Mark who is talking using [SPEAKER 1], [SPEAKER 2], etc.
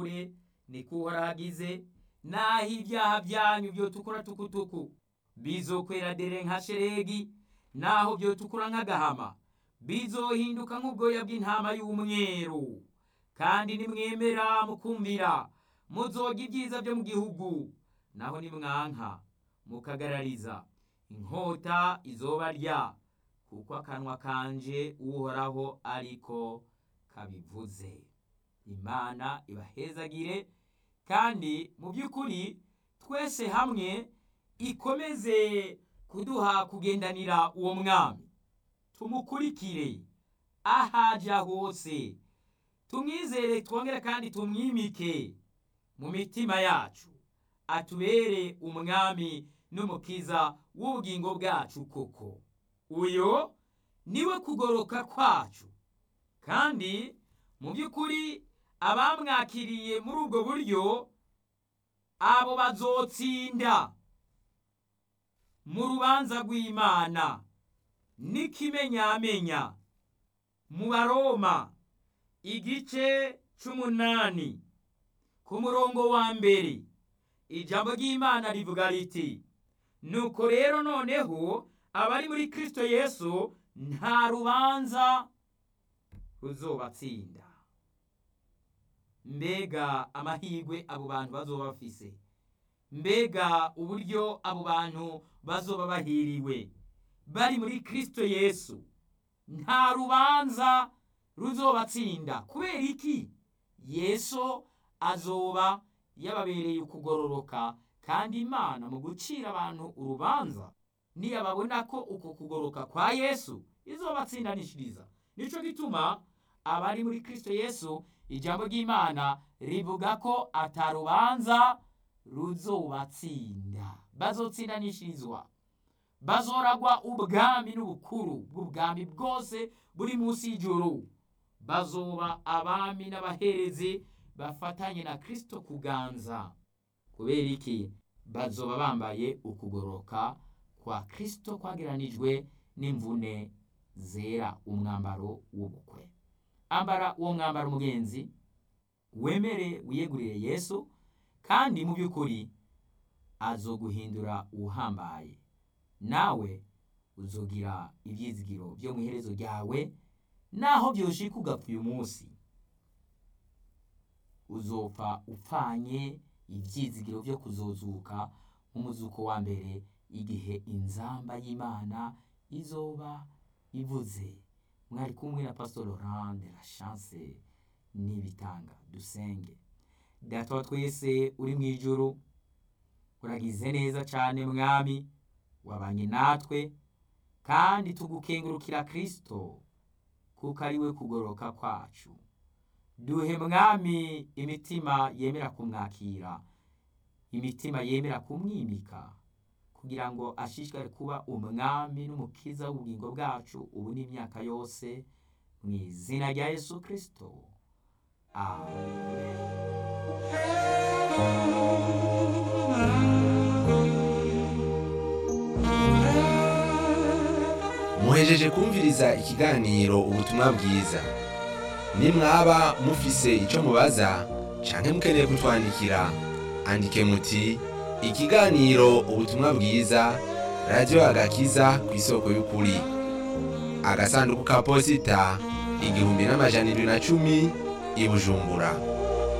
[SPEAKER 1] mwitegure niko uhoraho agize naho ibyaha byanyu byotukura tukutuku bizokwera dere nka sheregi naho byotukura nk'agahama bizohinduka nk'ubwoya bw'intama y'umweru kandi nimwemera mukumvira muzoga ibyiza byo mu gihugu naho nimwanka mukagarariza inkota izobarya kuko akanwa kanje uhoraho ariko kabivuze imana ibahezagire kandi mu by'ukuri twese hamwe ikomeze kuduha kugendanira uwo mwami tumukurikire ahaja hose tumwizere twongere kandi tumwimike mu mitima yacu atubere umwami n'umukiza w'ubugingo bwacu koko uyo niwe kugoroka kwacu kandi mu by'ukuri abamwakiriye muri ubwo buryo abo bazotsinda mu rubanza rw'imana n'ikimenyamenya mu baroma igice c'umunani ku murongo wa mbere ijambo ry'imana rivuga riti nuko rero noneho abari muri kristo yesu nta rubanza ruzobatsinda mbega amahirwe abo bantu bazoba bafise mbega uburyo abo bantu bazoba bahiriwe bari muri kristo yesu nta rubanza ruzobatsinda kubera iki yesu azoba yababereye ukugororoka kandi imana mu gucira abantu urubanza niyababona ko uko kugoroka kwa yesu izobatsindanishiriza nico gituma abari muri kristo yesu ijambo ry'imana rivuga ko atarubanza ruzobatsinda bazotsindanishirizwa bazoragwa ubwami n'ubukuru bw'ubwami bwose buri munsi y'ijuru bazoba abami n'abaherezi bafatanye na kristo kuganza kubera iki bazoba bambaye ukugoroka kwa kristo kwageranijwe n'imvune zera umwambaro w'ubukwe ambara uwo mwambaro mugenzi wemere wiyegurire yesu kandi mu by'ukuri azoguhindura uhambaye nawe uzogira ibyizigiro byo mu iherezo ryawe naho byoshika ugapfa uyu munsi uzopfa upfanye ibyizigiro byo kuzozuka nk'umuzuko wa mbere igihe inzamba y'imana izoba ivuze mwari kumwe na pastor laurent de la chance n'ibitanga dusenge data wa twese uri mu ijuru uragize neza cyane mwami wabanye natwe kandi tugukengurukira kristo kuko ari we kugoroka kwacu duhe mwami imitima yemera kumwakira imitima yemera kumwimika kugira ngo ashishikare kuba umwami n'umukiza w'ubugingo bwacu ubu n'imyaka yose mu izina rya yesu kristo amen
[SPEAKER 2] muhejeje kumviriza ikiganiro ubutumwa bwiza nimwaba mufise icyo mubaza canke mukeneye kutwandikira andike muti ikiganiro ubutumwa bwiza radiyo agakiza ku isoko y'ukuri agasanduku ka posita igihumbi n'amajana indwi na cumi i bujumbura